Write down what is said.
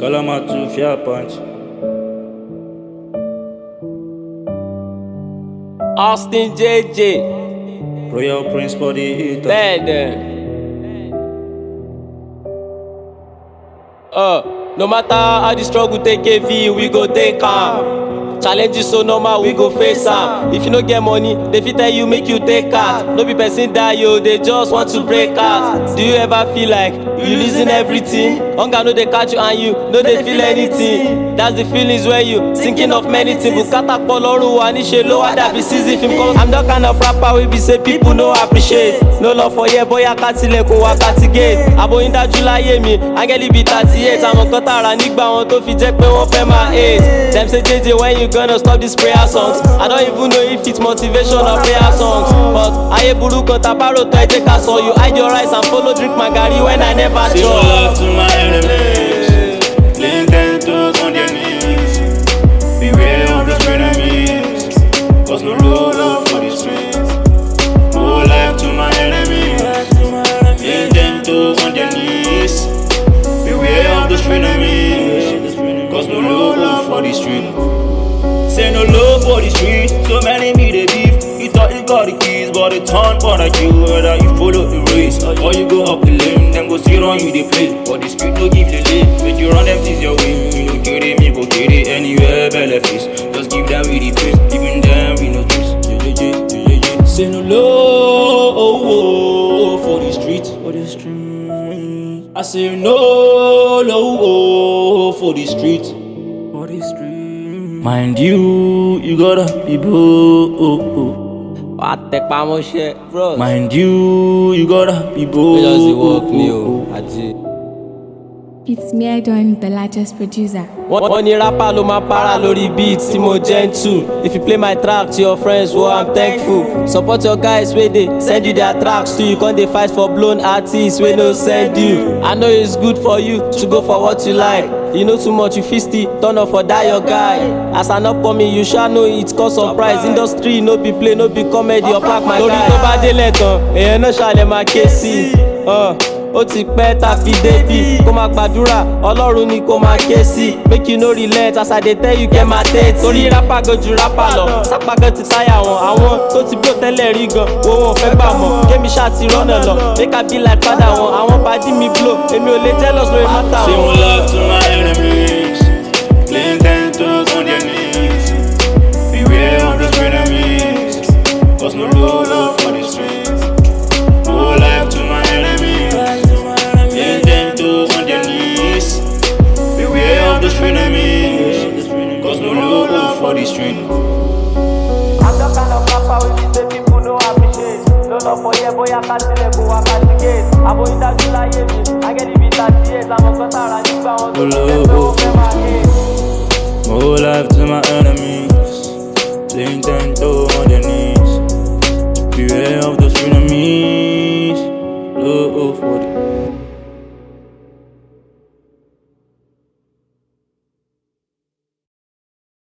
Kalamatu, Fear Punch. Austin JJ Royal Prince Body Eater. bẹ́ẹ̀ dẹ̀. Uh, no matter how the struggle take heavy, we go take am. Challenges so normal, we go face am. If you no get money, they fit tell you make you take out. No be person die yo, they just want to break out. Do you ever feel like you losing everything? Hunger no dey catch you and you no dey feel anything. That's the feelings when you thinking of many things. Bùkátà pọ̀ lọ́rùn wa níṣe ló wá dàbí season film come. I'm that kind of rapper wey be say people no appreciate. No love for here bóyá ká tilẹ̀ kó wá ká ti gate. Àbóyún dájú láyé mi, áńgẹ́lì bíi thirty eight. Àwọn kan tààrà nígbà wọn tó fi jẹ́ pé wọ́n fẹ́ máa hate. Dem say JJ when you gonna stop these prayer songs? I don't even know if it's motivation or prayer songs. But ayé burú kan tàbárò tán ẹ jẹ́ ká sọ. You hide your eyes and follow drink my garri when I never Say no chop. love to my enemies. Laying ten toes on their knees. Beware of those enemies. Cause no love for the streets. No life to my enemies. Laying ten toes on their knees. Beware of those enemies. Cause no love for the street. Say no love for the street. So many me they beef. You thought you got the keys, but it turn but like you whether you follow the race or you go up the lane. Then go sit on you they play. But the street no give the lane. When you run them things your way, you no get it, me go get it anywhere benefits. Just give them with the pace, giving them we no juice. Say no love for the street, for the street. I say no love for the street, for the street. Mind you, you gotta be bold. Wà á tẹpá mọ́ṣẹ́ bros. Mind you, you gotta be We bold. just dey work ni o, àti. It's me, Don, the largest producer. Wọ́n wọ́n ní rapper ló máa para lórí beat tí mo gentle. If you play my track to your friends, well I'm thankful. Support your guys wey dey send you their tracks too. You con dey fight for blown artists wey no send you. I know it's good for you to go for what you like. You know too much, you fit still turn up for that your guy. As an upcoming, you sha know it cause surprise. Industry no be play, no be comedy or pack my guy. Torí tó bá délẹ̀ tán, èèyàn náà ṣàlẹ̀ máa ké sí i. Uh ó ti pẹ́ tá a fi débi kó máa gbàdúrà ọlọ́run ni kó máa ké sí make you no relent as i dey tell you kẹ́ máa tẹ́tí. torí rápá gan ju rápá lọ sápá gan ti táyà wọn àwọn tó ti blow tẹ́lẹ̀ rí gan wo wọn ò fẹ́ gbà mọ́ kémi ṣáà ti rọ́nà lọ make i be like father wọn àwọn pàdí mi blow èmi ò lè jealous lórí mátà Say wọn. one love to my enemies. Laying ten toes on their knees. Beware of those enemies. Cause no love for the streets. No life to my enemies. Laying ten toes on their knees. Beware of those enemies. Cause no love for the street. I'm the kind of rapper wey be say people no appreciate. No love for here, bóyá ká tilẹ̀ kó wá ká ti gate. Àbóyún dájú láyé mi, agẹ́dí bíi thirty eight, àwọn kan tààrà nígbà wọn tó ti jẹ́ pé wọ́n fẹ́ máa hate. More life to my enemies. Laying ten toes on their knees. Beware of those enemies. Love for